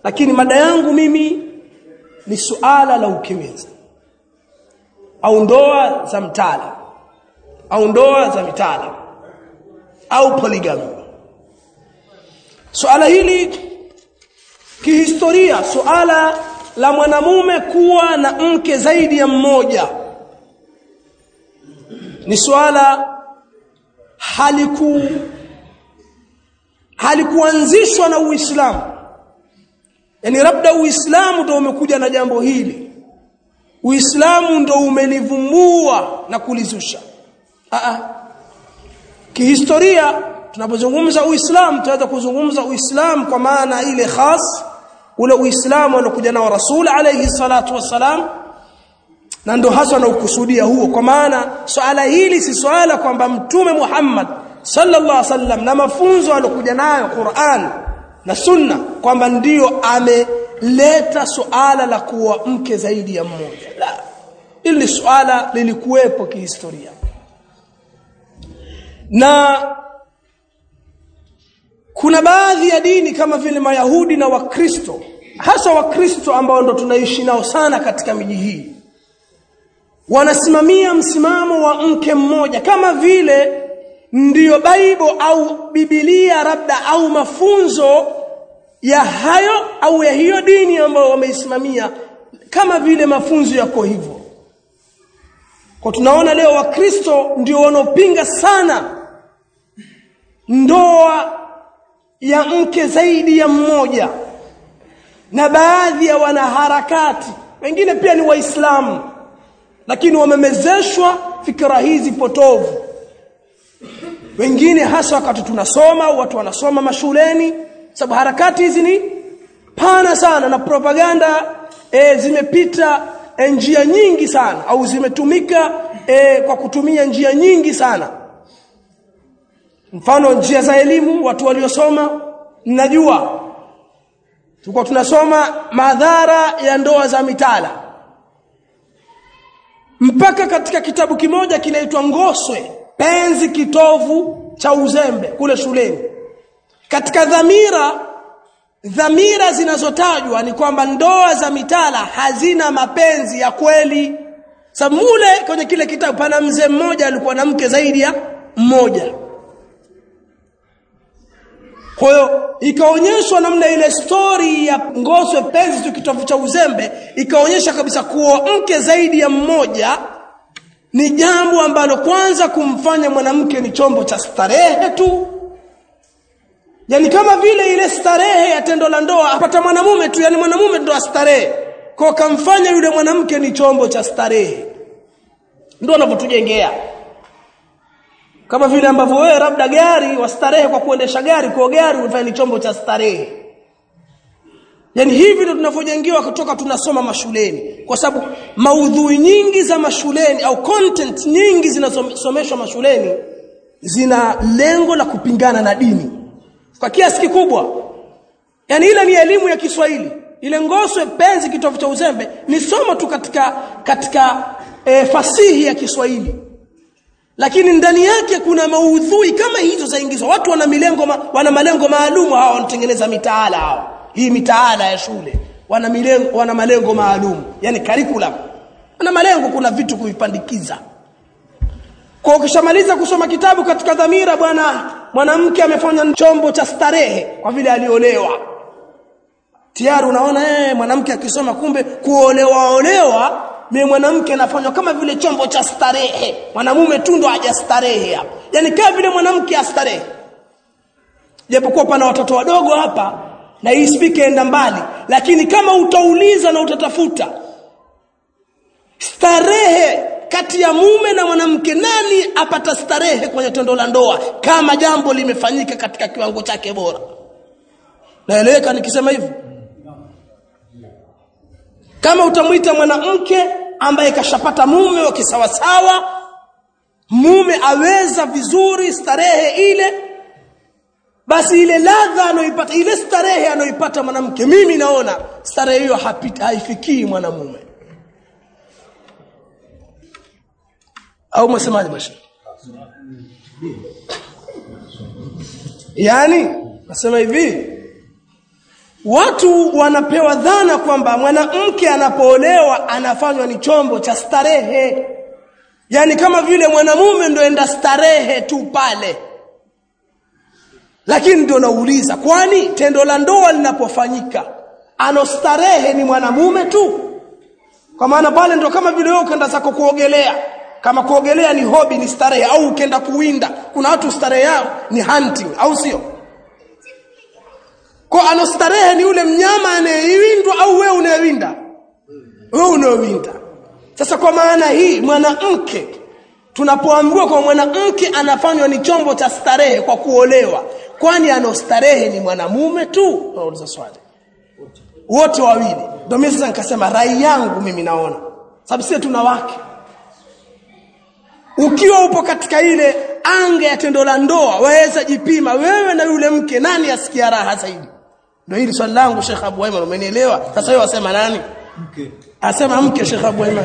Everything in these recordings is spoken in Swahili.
lakini mada yangu mimi ni suala la ukeweza au ndoa za mtala au ndoa za mitala au polygamy suala hili kihistoria suala la mwanamume kuwa na mke zaidi ya mmoja ni suala haliku halikuanzishwa na Uislamu yani labda Uislamu ndio umekuja na jambo hili Uislamu ndio umelivumbua na kulizusha a kihistoria tunapozungumza Uislamu tunaweza kuzungumza Uislamu kwa maana ile khas ule Uislamu alokuja nao Rasul alayhi salatu wassalam na ndo hasa naukusudia huo kwa maana swala hili si swala kwamba mtume Muhammad sallallahu alaihi wasallam na mafunzo alokuja nayo Qur'an na Sunna kwamba ndiyo ameleta suala la kuwa mke zaidi ya mmoja la ili suala lilikuwepo kihistoria na kuna baadhi ya dini kama vile Mayahudi na Wakristo hasa Wakristo ambao ndo tunaishi nao sana katika miji hii wanasimamia msimamo wa mke mmoja kama vile ndiyo Bible au Biblia labda au mafunzo ya hayo au ya hiyo dini ambayo wameisimamia kama vile mafunzo yako hivyo kwa tunaona leo wakristo ndio wanaopinga sana ndoa ya mke zaidi ya mmoja na baadhi ya wanaharakati wengine pia ni waislamu lakini wamemezeshwa fikra hizi potovu wengine hasa wakati tunasoma au watu wanasoma mashuleni sababu harakati hizi ni pana sana na propaganda e, zimepita e, njia nyingi sana au zimetumika e, kwa kutumia njia nyingi sana mfano njia za elimu watu waliosoma mnajua tulikuwa tunasoma madhara ya ndoa za mitala mpaka katika kitabu kimoja kinaitwa Ngoswe penzi kitovu cha uzembe kule shuleni katika dhamira dhamira zinazotajwa ni kwamba ndoa za mitala hazina mapenzi ya kweli samule kwenye kile kitabu pana mzee mmoja alikuwa na mke zaidi ya mmoja kwa hiyo ikaonyeshwa namna ile story ya ngoswe penzi tu kitovu cha uzembe ikaonyesha kabisa kuwa mke zaidi ya mmoja ni jambo ambalo kwanza kumfanya mwanamke ni chombo cha starehe tu yani kama vile ile starehe ya tendo la ndoa apata mwanamume tu yani mwanamume ndo astarehe kwa kamfanya yule mwanamke ni chombo cha starehe ndio anavyotujengea kama vile ambavyo wewe labda gari wastarehe kwa kuendesha gari kwa gari unafanya ni chombo cha starehe yani hivi ndio tunavyojengewa kutoka tunasoma mashuleni kwa sababu maudhui nyingi za mashuleni au content nyingi zinasomeshwa mashuleni zina lengo la kupingana na dini kwa kiasi kikubwa yani ile ni elimu ya Kiswahili ile ngoswe penzi kitovu cha uzembe ni somo tu katika katika e, fasihi ya Kiswahili lakini ndani yake kuna maudhui kama hizo zaingizwa watu wana milengo ma, wana malengo maalum hawa wanatengeneza mitaala hawa hii mitaala ya shule wana milengo wana malengo maalum yani curriculum wana malengo kuna vitu kuvipandikiza kwa ukishamaliza kusoma kitabu katika dhamira bwana mwanamke amefanya chombo cha starehe kwa vile aliolewa tayari unaona eh mwanamke akisoma kumbe kuolewa olewa mimi mwanamke anafanywa kama vile chombo cha starehe mwanamume tu ndo hajastarehe hapa yani kama vile mwanamke astarehe japokuwa pana watoto wadogo hapa na hii speaker enda mbali lakini kama utauliza na utatafuta starehe kati ya mume na mwanamke nani apata starehe kwenye tendo la ndoa kama jambo limefanyika katika kiwango chake bora naeleweka nikisema hivyo kama utamwita mwanamke ambaye kashapata mume wa kisawasawa mume aweza vizuri starehe ile basi ile ladha anayoipata ile starehe anayoipata mwanamke mimi naona starehe hiyo haifikii mwanamume au msemaje basi yani nasema hivi watu wanapewa dhana kwamba mwanamke anapoolewa anafanywa ni chombo cha starehe yaani kama vile mwanamume ndo enda starehe tu pale lakini ndio nauliza kwani tendo la ndoa linapofanyika anostarehe ni mwanamume tu kwa maana pale ndo kama vile wewe ukaenda zako kuogelea kama kuogelea ni hobi ni starehe au ukenda kuwinda kuna watu starehe yao ni hunting au sio kwa anostarehe ni yule mnyama anayewindwa au wewe unayewinda wewe unayewinda sasa kwa maana hii mwanamke tunapoambiwa kwa mwanamke anafanywa ni chombo cha starehe kwa kuolewa kwani anostarehe ni mwanamume tu nauliza swali wote wawili ndio mimi sasa nikasema rai yangu mimi naona sababu sisi tuna wake ukiwa upo katika ile anga ya tendo la ndoa waweza jipima wewe na yule mke nani asikia raha zaidi ndio hili swali langu Sheikh Abu Aiman umenielewa sasa wewe wasema nani mke asema mke Sheikh Abu Aiman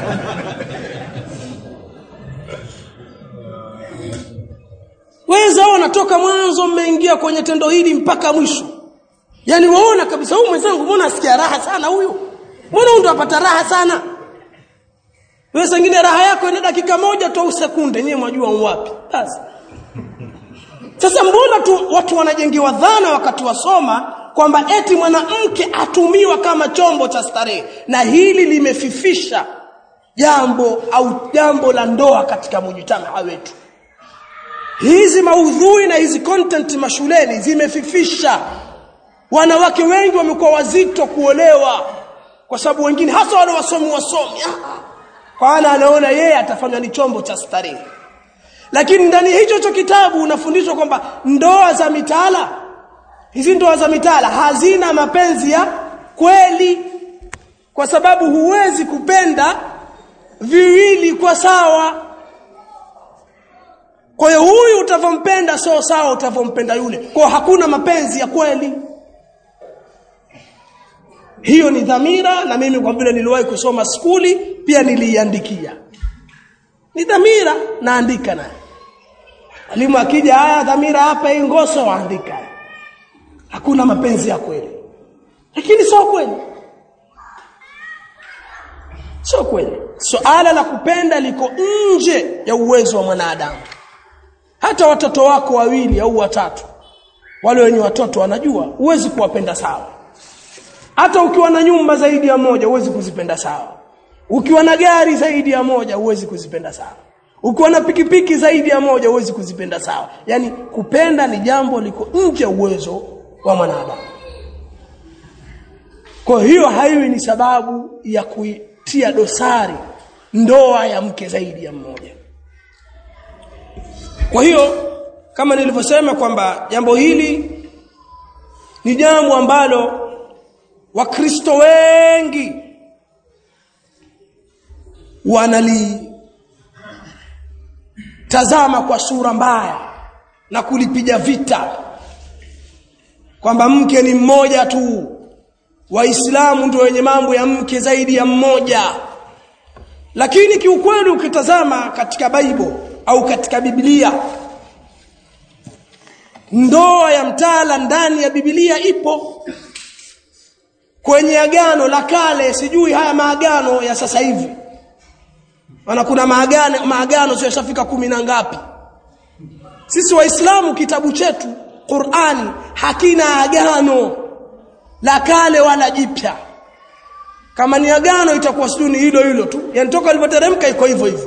weza unatoka mwanzo mmeingia kwenye tendo hili mpaka mwisho yani waona kabisa huyu mwenzangu mbona asikia raha sana huyu mbona huyu ndo apata raha sana wewe sengine raha yako ina dakika moja tu au sekunde nyewe mwajua wapi basi sasa mbona tu watu wanajengiwa dhana wakati wasoma kwamba eti mwanamke atumiwa kama chombo cha starehe na hili limefifisha jambo au jambo la ndoa katika mujitamaa wetu hizi maudhui na hizi content mashuleni zimefifisha wanawake wengi wamekuwa wazito kuolewa kwa sababu wengine hasa wale wasomi wasomi kwa ana anaona yeye atafanywa ni chombo cha starehe lakini ndani ya hicho cho kitabu unafundishwa kwamba ndoa za mitaala hizi ndoa za mitaala hazina mapenzi ya kweli kwa sababu huwezi kupenda viwili kwa sawa kwa hiyo huyu utavompenda sio sawa utavompenda yule kwa hakuna mapenzi ya kweli hiyo ni dhamira na mimi kwa vile niliwahi kusoma skuli pia niliiandikia ni dhamira naandika naye mwalimu akija haya dhamira hapa hii ngoso waandika hakuna mapenzi ya kweli lakini sio kweli sio kweli suala la kupenda liko nje ya uwezo wa mwanadamu hata watoto wako wawili au watatu wale wenye watoto wanajua huwezi kuwapenda sawa hata ukiwa na nyumba zaidi ya moja huwezi kuzipenda sawa ukiwa na gari zaidi ya moja huwezi kuzipenda sawa ukiwa na pikipiki zaidi ya moja huwezi kuzipenda sawa yani kupenda ni jambo liko nje uwezo wa mwanadamu kwa hiyo haiwi ni sababu ya kuitia dosari ndoa ya mke zaidi ya mmoja kwa hiyo kama nilivyosema kwamba jambo hili ni jambo ambalo wakristo wengi wanalitazama kwa sura mbaya na kulipiga vita kwamba mke ni mmoja tu waislamu ndio wenye mambo ya mke zaidi ya mmoja lakini kiukweli ukitazama katika Bible au katika Biblia ndoa ya mtala ndani ya Biblia ipo kwenye agano la kale sijui haya maagano ya sasa hivi maana kuna maagano maagano sio yashafika kumi na ngapi sisi waislamu kitabu chetu Qur'ani hakina agano la kale wala jipya kama ni agano itakuwa sijui ni hilo hilo tu yani toka ilipoteremka iko hivyo hivyo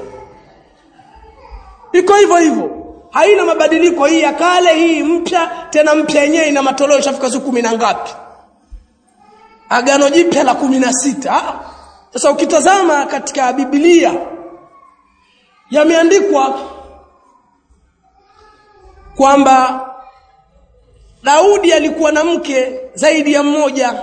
iko hivyo hivyo haina mabadiliko hii ya kale hii mpya tena mpya yenyewe ina matoleo ishafika siku kumi na ngapi agano jipya la kumi na sita sasa ukitazama katika Biblia yameandikwa kwamba Daudi alikuwa na mke zaidi ya mmoja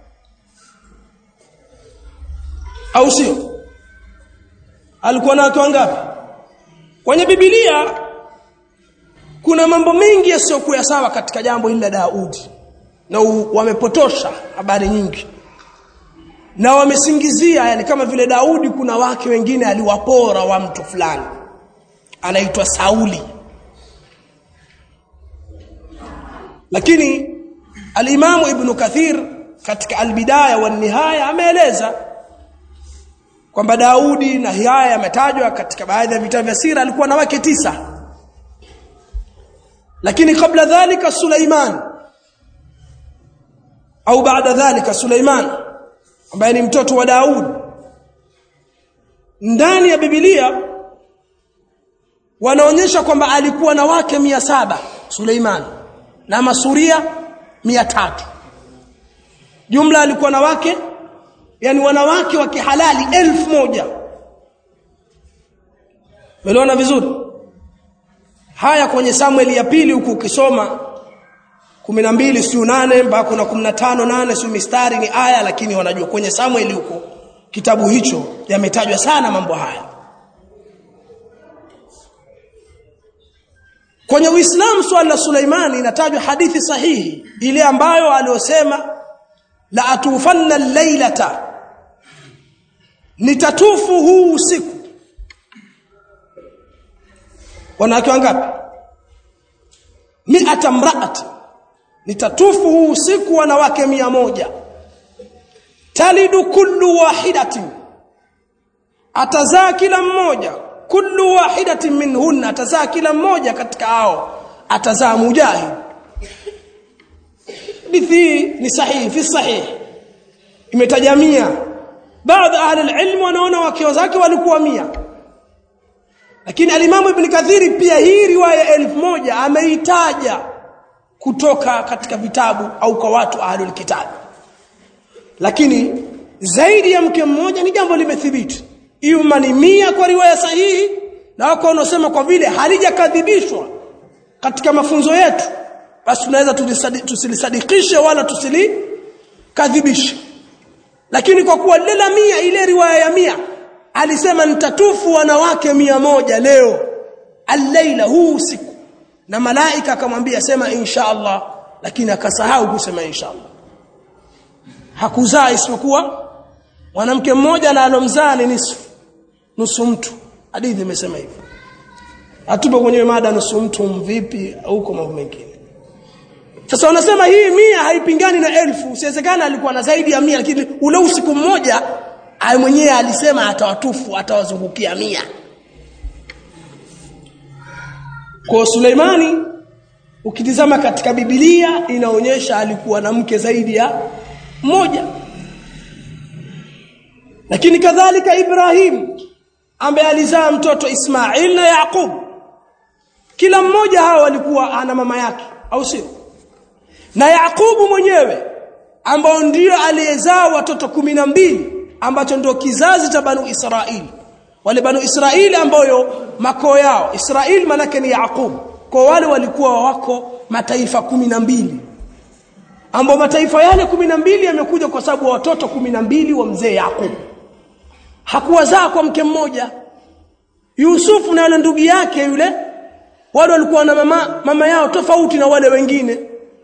au sio alikuwa na watu wangapi kwenye Biblia kuna mambo mengi yasiyokuwa sawa katika jambo hili la Daudi na wamepotosha habari nyingi na wamesingizia yani kama vile Daudi kuna wake wengine aliwapora wa mtu fulani anaitwa Sauli lakini Al-Imam Ibn Kathir katika Al-Bidaya wa Nihaya ameeleza kwamba Daudi na haya yametajwa katika baadhi ya vitabu vya sira alikuwa na wake tisa lakini kabla dhalika Suleiman au baada dhalika Suleiman ambaye ni mtoto wa Daud ndani ya Biblia wanaonyesha kwamba alikuwa na wake mia saba Suleiman na masuria mia tatu jumla alikuwa na wake yani wanawake wa kihalali elfu moja Umeona vizuri haya kwenye Samuel ya pili huku ukisoma 12 siyo 8 mpaka kuna 15 8 siyo mistari ni aya lakini wanajua kwenye Samuel huko kitabu hicho yametajwa sana mambo haya Kwenye Uislamu swala la Suleimani inatajwa hadithi sahihi ile ambayo aliosema la atufanna lailata nitatufu huu usiku wanawake wangapi mi'ata mraati nitatufu huu usiku wanawake mia moja talidu kullu wahidatin atazaa kila mmoja kullu wahidatin minhunna atazaa kila mmoja katika hao atazaa mujahid hadithi ni sahihi fi sahih imetaja mia baadhi ahli alilm wanaona wakio zake walikuwa mia lakini alimamu ibn kathiri pia hii riwaya elfu moja ameitaja kutoka katika vitabu au kwa watu ahlul kitab lakini zaidi ya mke mmoja ni jambo limethibiti ima ni mia kwa riwaya sahihi na wako wanaosema kwa vile halijakadhibishwa katika mafunzo yetu basi tunaweza tusilisadikishe wala tusilikadhibishe lakini kwa kuwa lile la mia ile riwaya ya mia alisema nitatufu wanawake mia moja leo al-laila huu usiku na malaika akamwambia sema insha Allah lakini akasahau kusema insha Allah hakuzaa isipokuwa mwanamke mmoja na alomzaa ni nusu nusu mtu hadithi imesema hivyo hatupo kwenye mada nusu mtu mvipi au kwa mambo mengine sasa wanasema hii mia haipingani na elfu usiwezekana alikuwa na zaidi ya mia lakini ule usiku mmoja aye mwenyewe alisema atawatufu atawazungukia mia kwa Suleimani ukitizama katika Biblia inaonyesha alikuwa na mke zaidi ya mmoja lakini kadhalika Ibrahim ambaye alizaa mtoto Ismail na Yaqub kila mmoja hao walikuwa ana mama yake au sio na Yaqubu mwenyewe ambao ndio aliyezaa watoto kumi na mbili ambacho ndio kizazi cha Banu Israili wale Banu Israili ambayo makoo yao Israili manake ni Yaqub kwa wale walikuwa wako mataifa kumi na mbili ambao mataifa yale kumi na mbili yamekuja kwa sababu watoto kumi na mbili wa mzee Yaqub hakuwazaa kwa mke mmoja Yusufu na yule ndugu yake yule wale walikuwa na mama, mama yao tofauti na wale wengine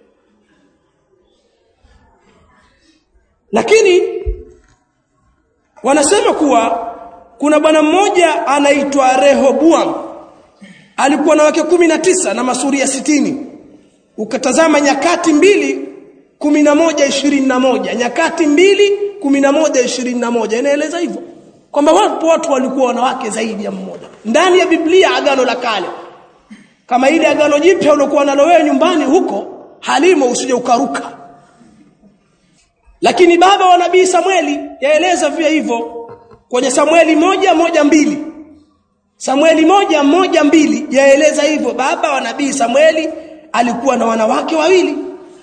lakini wanasema kuwa kuna bwana mmoja anaitwa Rehoboam alikuwa na wake kumi na tisa na masuria sitini ukatazama nyakati mbili kumi na moja ishirini na moja nyakati mbili kumi na moja ishirini na moja inaeleza hivyo kwamba wapo watu walikuwa wanawake zaidi ya mmoja ndani ya Biblia agano la kale kama ile agano jipya uliokuwa nalo wewe nyumbani huko halimo usije ukaruka lakini baba wa nabii Samueli yaeleza pia hivyo kwenye Samueli moja moja mbili Samueli moja moja mbili yaeleza hivyo baba wa nabii Samueli alikuwa na wanawake wawili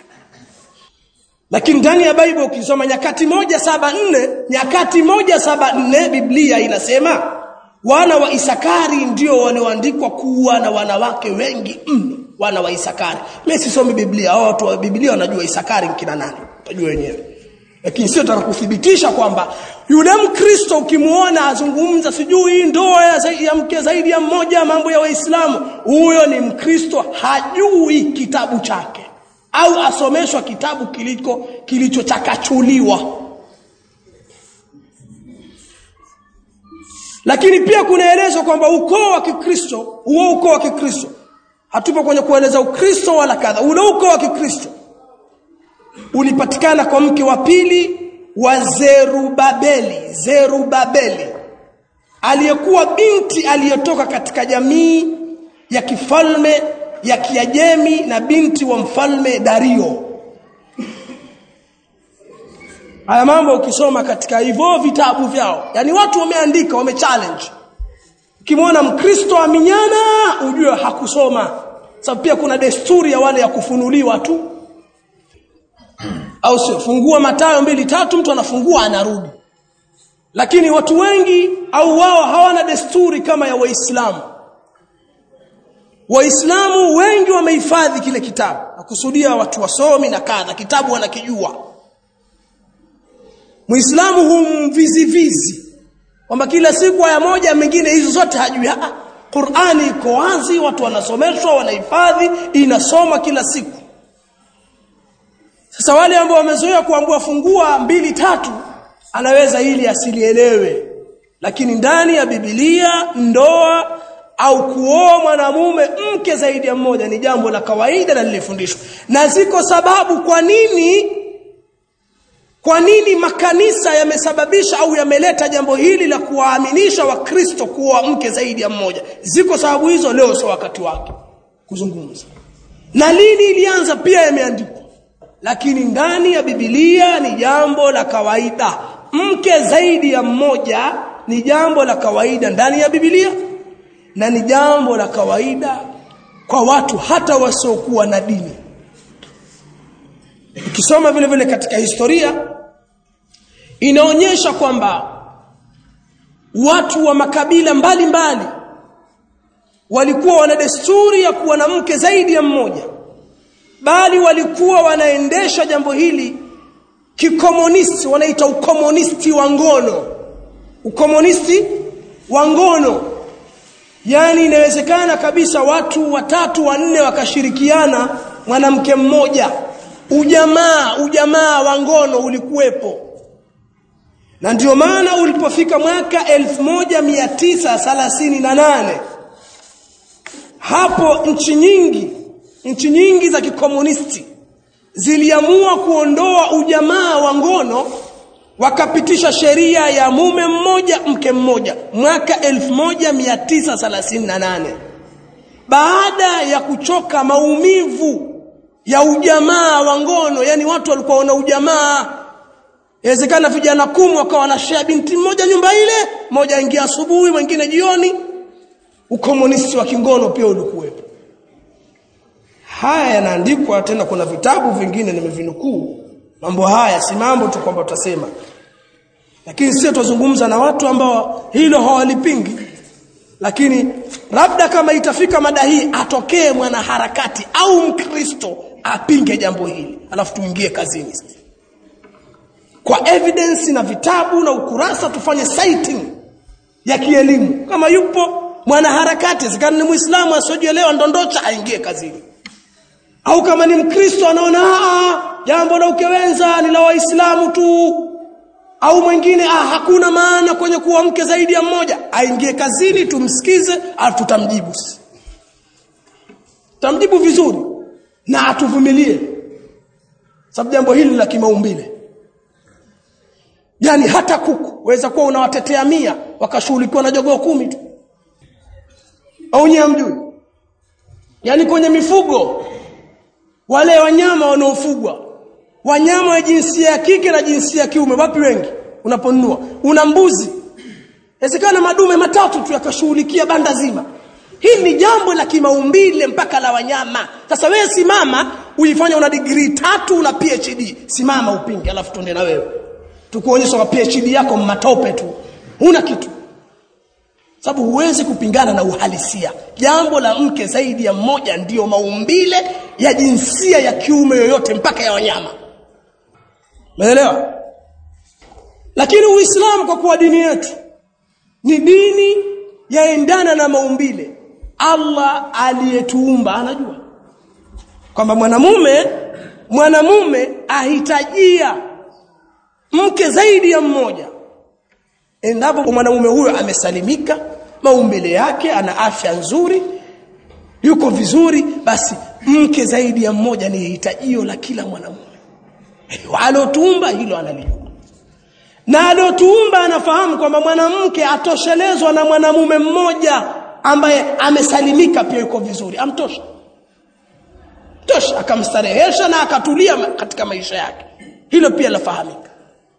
lakini ndani ya Biblia ukisoma nyakati moja saba nne nyakati moja saba nne Biblia inasema wana wa Isakari ndio walioandikwa kuwa na wanawake wengi mno wana wa Isakari mimi sisomi Biblia hao watu wa Biblia wanajua Isakari kina nani utajua wenyewe lakini sio taka kuthibitisha kwamba yule mkristo ukimuona azungumza sijui ndoa ya, zaidi, ya mke zaidi ya mmoja mambo ya waislamu huyo ni mkristo hajui kitabu chake au asomeshwa kitabu kiliko kilichochakachuliwa lakini pia kunaelezwa kwamba ukoo wa Kikristo huo ukoo wa Kikristo hatupo kwenye kueleza ukristo wala kadha ule ukoo wa Kikristo ulipatikana kwa mke wa pili wa Zerubabeli Zerubabeli aliyekuwa binti aliyotoka katika jamii ya kifalme ya Kiajemi na binti wa mfalme Dario haya mambo ukisoma katika hivyo vitabu vyao yani watu wameandika wamechallenge ukimwona mkristo aminyana ujue hakusoma sababu pia kuna desturi ya wale ya kufunuliwa tu au sio fungua matayo mbili tatu mtu anafungua anarudi lakini watu wengi au wao hawana desturi kama ya waislamu waislamu wengi wamehifadhi kile kitabu nakusudia watu wasomi na kadha kitabu wanakijua muislamu humvizivizi kwamba kila siku aya moja mengine hizo zote hajui ah Qur'ani iko wazi watu wanasomeshwa wanahifadhi inasoma kila siku sasa wale ambao wamezoea kuambua fungua mbili tatu anaweza ili asilielewe lakini ndani ya Biblia ndoa au kuoa mwanamume mke zaidi ya mmoja ni jambo la kawaida na lilifundishwa na ziko sababu kwa nini kwa nini makanisa yamesababisha au yameleta jambo hili la kuwaaminisha wakristo kuoa mke zaidi ya mmoja ziko sababu hizo leo sio wakati wake kuzungumza na lini ilianza pia yameandikwa lakini ndani ya Biblia ni jambo la kawaida mke zaidi ya mmoja ni jambo la kawaida ndani ya Biblia na ni jambo la kawaida kwa watu hata wasiokuwa na dini ukisoma vile vile katika historia inaonyesha kwamba watu wa makabila mbalimbali mbali, walikuwa wana desturi ya kuwa na mke zaidi ya mmoja bali walikuwa wanaendesha jambo hili kikomunisti wanaita ukomunisti wa ngono ukomunisti wa ngono yani inawezekana kabisa watu watatu wanne wakashirikiana mwanamke mmoja ujamaa ujamaa wa ngono ulikuwepo na ndio maana ulipofika mwaka 1938 hapo nchi nyingi nchi nyingi za kikomunisti ziliamua kuondoa ujamaa wa ngono wakapitisha sheria ya mume mmoja mke mmoja mwaka 1938 baada ya kuchoka maumivu ya ujamaa wa ngono yani watu walikuwa wana ujamaa inawezekana vijana kumi wakawa wanashare binti mmoja nyumba ile mmoja ingia asubuhi mwingine jioni ukomunisti wa kingono pia ulikuwepo haya yanaandikwa tena kuna vitabu vingine nimevinukuu mambo haya si mambo tu kwamba tutasema lakini sisi tuzungumza na watu ambao hilo hawalipingi lakini labda kama itafika mada hii atokee mwanaharakati au mkristo apinge jambo hili alafu tuingie kazini sasa kwa evidence na vitabu na ukurasa tufanye citing ya kielimu kama yupo mwanaharakati zikani ni muislamu asiyojielewa ndondocha aingie kazini au kama ni mkristo anaona jambo la ukewenza ni la waislamu tu au mwingine ah hakuna maana kwenye kuwa mke zaidi ya mmoja aingie kazini tumsikize alafu tutamjibu tamjibu vizuri na atuvumilie sababu jambo hili la kimaumbile yani hata kuku waweza kuwa unawatetea mia wakashughulikiwa na jogoo kumi tu au nyewe mjui yani kwenye mifugo wale wanyama wanaofugwa wanyama wa jinsia ya kike na jinsia ya kiume wapi wengi unaponunua una mbuzi inawezekana madume matatu tu yakashughulikia banda zima hii ni jambo la kimaumbile mpaka la wanyama sasa wewe simama uifanye una degree tatu una PhD simama upinge alafu tuende na wewe tukuonyesha PhD yako matope tu huna kitu sababu huwezi kupingana na uhalisia jambo la mke zaidi ya mmoja ndiyo maumbile ya jinsia ya kiume yoyote mpaka ya wanyama umeelewa lakini uislamu kwa kuwa dini yetu ni dini yaendana na maumbile Allah aliyetuumba anajua kwamba mwanamume mwanamume ahitajia mke zaidi ya mmoja endapo mwanamume huyo amesalimika maumbile yake ana afya nzuri yuko vizuri basi mke zaidi ya mmoja ni hitajio la kila mwanamume alotuumba hilo analijua na alotuumba anafahamu kwamba mwanamke atoshelezwa na mwanamume mmoja ambaye amesalimika pia yuko vizuri amtosha tosha akamstarehesha na akatulia katika maisha yake hilo pia lafahamika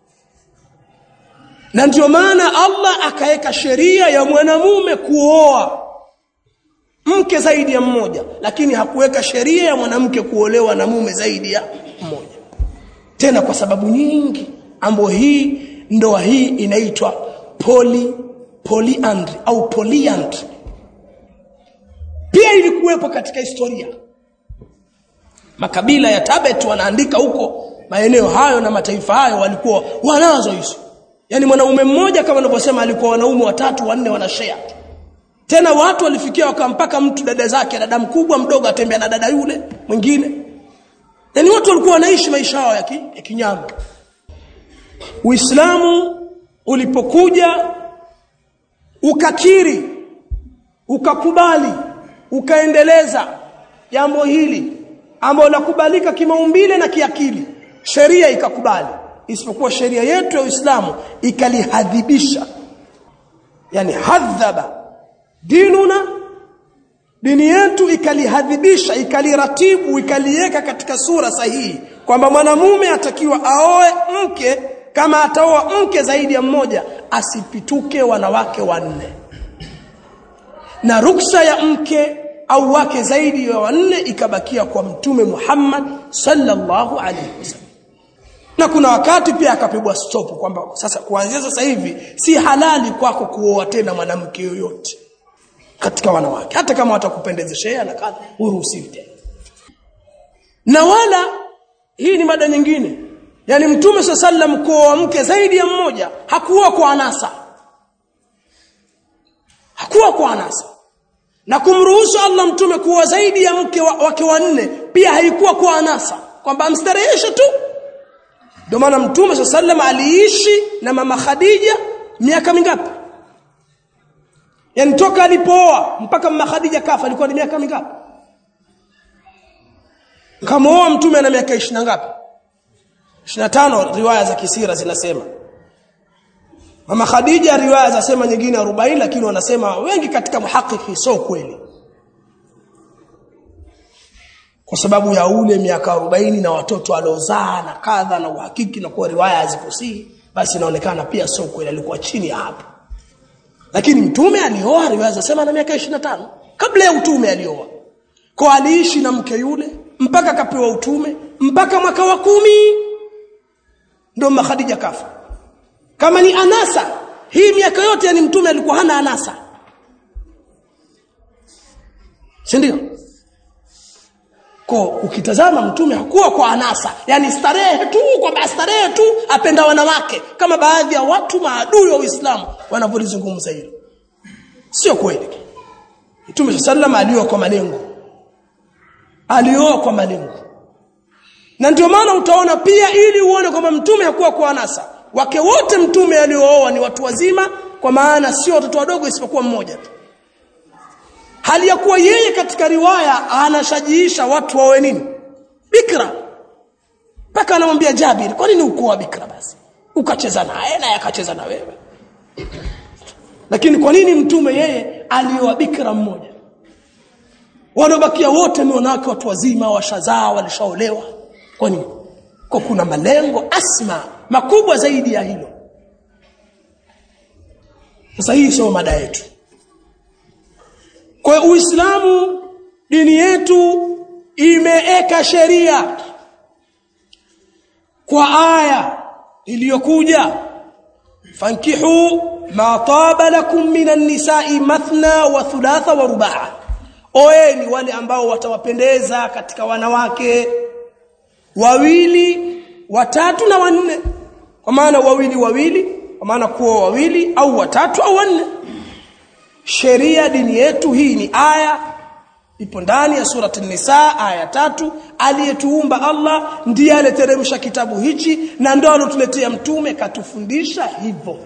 na ndio maana Allah akaweka sheria ya mwanamume kuoa mke zaidi ya mmoja lakini hakuweka sheria ya mwanamke kuolewa na mume zaidi ya mmoja tena kwa sababu nyingi ambayo hii ndoa hii inaitwa poly polyandry au polyandry pia ilikuwepo katika historia makabila ya Tabet wanaandika huko maeneo hayo na mataifa hayo walikuwa wanazo hizo yani mwanaume mmoja kama ninavyosema alikuwa wanaume watatu wanne wanashare tena watu walifikia wakampaka mtu dada zake dada mkubwa mdogo atembea na dada yule mwingine yani watu walikuwa wanaishi maisha yao ya, ki, ya kinyama Uislamu ulipokuja ukakiri ukakubali ukaendeleza jambo hili ambalo lakubalika kimaumbile na kiakili sheria ikakubali isipokuwa sheria yetu ya Uislamu ikalihadhibisha yani hadhaba dinuna dini yetu ikalihadhibisha ikaliratibu ikaliweka katika sura sahihi kwamba mwanamume atakiwa aoe mke kama ataoa mke zaidi ya mmoja asipituke wanawake wanne na ruksa ya mke au wake zaidi ya wanne ikabakia kwa mtume Muhammad sallallahu alaihi wasallam na kuna wakati pia akapigwa stop kwamba sasa kuanzia sasa hivi si halali kwako kuoa tena mwanamke yoyote katika wanawake hata kama watakupendezeshea na kadha uruhusiwi tena na wala hii ni mada nyingine yani mtume sallam kuoa mke zaidi ya mmoja hakuwa kwa anasa hakuwa kwa anasa na kumruhusu Allah mtume kuwa zaidi ya mke wa, wake wanne pia haikuwa kwa anasa kwamba amstareheshe tu ndio maana mtume sallam aliishi na mama Khadija miaka mingapi yani toka alipooa mpaka mama Khadija kafa alikuwa ni miaka mingapi kamooa mtume ana miaka 20 ngapi 25 riwaya za kisira zinasema Mama Khadija riwaya zasema nyingine 40 lakini wanasema wengi katika muhakiki sio kweli. Kwa sababu ya ule miaka 40 na watoto aliozaa na kadha na uhakiki na kwa riwaya hazikusihi basi inaonekana pia sio kweli alikuwa chini ya hapo. Lakini mtume alioa riwaya zasema na miaka 25 kabla ya utume alioa. Kwa aliishi na mke yule mpaka akapewa utume mpaka mwaka wa kumi ndio Mama Khadija kafa kama ni anasa hii miaka yote yani mtume alikuwa hana anasa si ndio kwa ukitazama mtume hakuwa kwa anasa yani starehe tu kwamba starehe tu apenda wanawake kama baadhi ya watu maadui wa Uislamu wanavyolizungumza hilo sio kweli mtume sallam alioa kwa malengo alioa kwa malengo na ndio maana utaona pia ili uone kwamba mtume hakuwa kwa anasa wake wote mtume aliooa ni watu wazima kwa maana sio watoto wadogo isipokuwa mmoja tu hali ya kuwa yeye katika riwaya anashajiisha watu wawe nini bikra mpaka anamwambia Jabir kwa nini ukoa bikra basi ukacheza naye naye akacheza na wewe lakini kwa nini mtume yeye alioa bikra mmoja waliobakia wote ni wanawake watu wazima washazaa walishaolewa kwa nini kwa kuna malengo asma makubwa zaidi ya hilo sasa hii sio mada yetu kwa uislamu dini yetu imeeka sheria kwa aya iliyokuja fankihu ma taba lakum minan nisa'i mathna wa thulatha wa rubaa oeni wale ambao watawapendeza katika wanawake wawili watatu na wanne kwa maana wawili wawili kwa maana kuwa wawili au watatu au wanne sheria dini yetu hii ni aya ipo ndani ya surati nisa aya tatu aliyetuumba Allah ndiye aliyeteremsha kitabu hichi na ndio alotuletea mtume katufundisha hivyo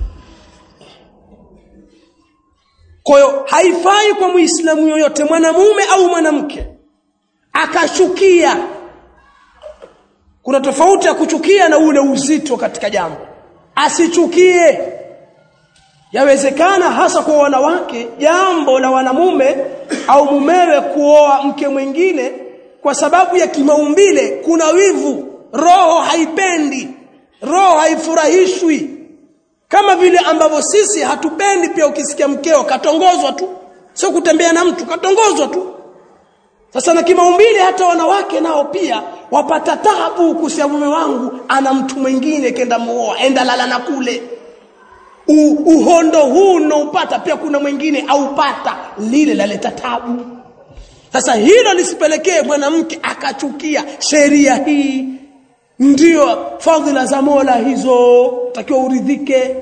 kwa hiyo haifai kwa muislamu yoyote mwanamume au mwanamke akashukia kuna tofauti ya kuchukia na ule uzito katika jambo asichukie yawezekana hasa kwa wanawake jambo la wanamume au mumewe kuoa mke mwingine kwa sababu ya kimaumbile kuna wivu roho haipendi roho haifurahishwi kama vile ambavyo sisi hatupendi pia ukisikia mkeo katongozwa tu sio kutembea na mtu katongozwa tu sasa na kimaumbile hata wanawake nao pia wapata tabu kusia mume wangu ana mtu mwingine kenda muoa enda lala na kule U, uhondo huu unaopata pia kuna mwingine aupata lile laleta tabu sasa hilo lisipelekee mwanamke akachukia sheria hii ndio fadhila za Mola hizo takiwa uridhike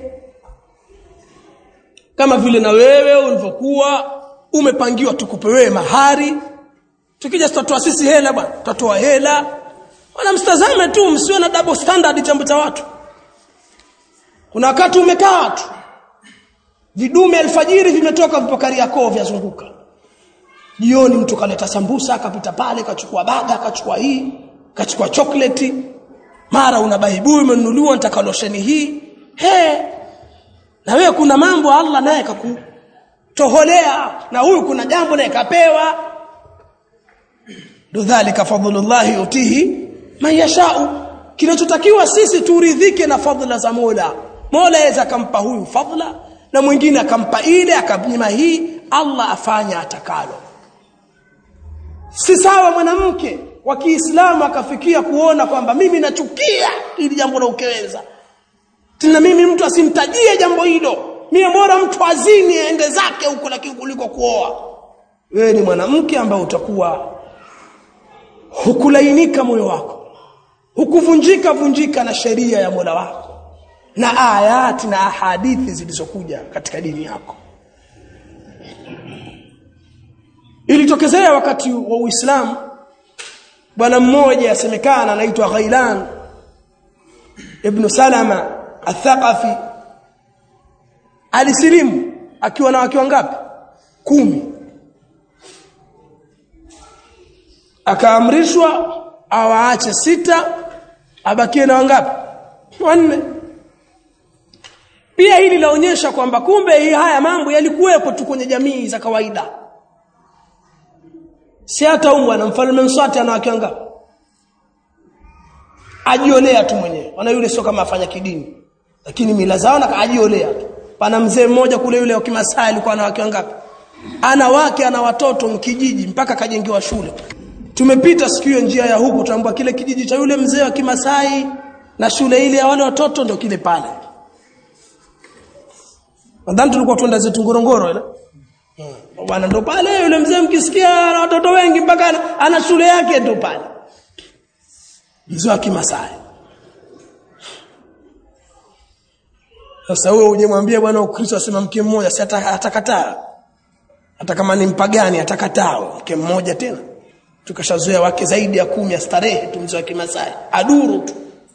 kama vile na wewe ulivyokuwa umepangiwa tukupe wewe mahari tukija tutatoa sisi hela bwana tutatoa hela wala msitazame tu msiwe na double standard jambo cha watu kuna wakati umekaa tu vidume alfajiri vimetoka vipokari yako vyazunguka jioni mtu kaleta sambusa akapita pale kachukua baga akachukua hii kachukua chocolate mara una baibui umenunuliwa nitaka losheni hii he na wewe kuna mambo Allah naye kakutoholea na huyu kuna jambo naye kapewa dhalika fadlullah yutihi man yashau kinachotakiwa sisi turidhike na fadhila za Mola Mola aweza akampa huyu fadhila na mwingine akampa ile akamnyima hii Allah afanya atakalo si sawa mwanamke wa Kiislamu akafikia kuona kwamba mimi nachukia ili jambo la ukeweza tena mimi mtu asimtajie jambo hilo mimi bora mtu azini aende zake huko lakini kuliko kuoa wewe ni mwanamke ambaye utakuwa hukulainika moyo wako hukuvunjika vunjika na sheria ya Mola wako na ayati na ahadithi zilizokuja katika dini yako ilitokezea wakati wa Uislamu bwana mmoja asemekana anaitwa Ghailan ibn Salama Athaqafi alisilimu akiwa na wake wangapi kumi akaamrishwa awaache sita abakie na wangapi wanne pia hili laonyesha kwamba kumbe hii haya mambo yalikuwepo tu kwenye jamii za kawaida si hata umwa na mfalme Mswati ana wake wangapi ajiolea tu mwenyewe wana yule sio kama afanya kidini lakini mila zao na ajiolea tu pana mzee mmoja kule yule wa Kimasai alikuwa na wake wangapi ana wake ana watoto mkijiji mpaka kajengewa shule tumepita siku hiyo njia ya huku tuambua kile kijiji cha yule mzee wa Kimasai na shule ile ya wale watoto ndio kile pale nadhani tulikuwa tuenda zetu Ngorongoro ile hmm. bwana ndo pale yule mzee mkisikia na watoto wengi mpaka ana, ana shule yake ndo pale mzee wa Kimasai sasa wewe uje bwana Ukristo asema mke mmoja si atakataa hata kama ni mpagani atakataa mke mmoja tena tukashazoea wake zaidi ya kumi ya starehe tu mzee wa Kimasai aduru tu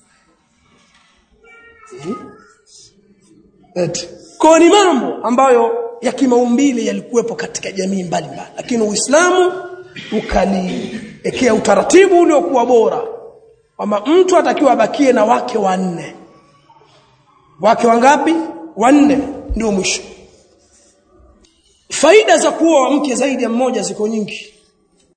hmm? eti kwa ni mambo ambayo ya kimaumbile yalikuwepo katika jamii mbalimbali lakini Uislamu ukaliekea utaratibu uliokuwa bora kwamba mtu atakiwa abakie na wake wanne wake wangapi wanne ndio mwisho faida za kuoa mke zaidi ya mmoja ziko nyingi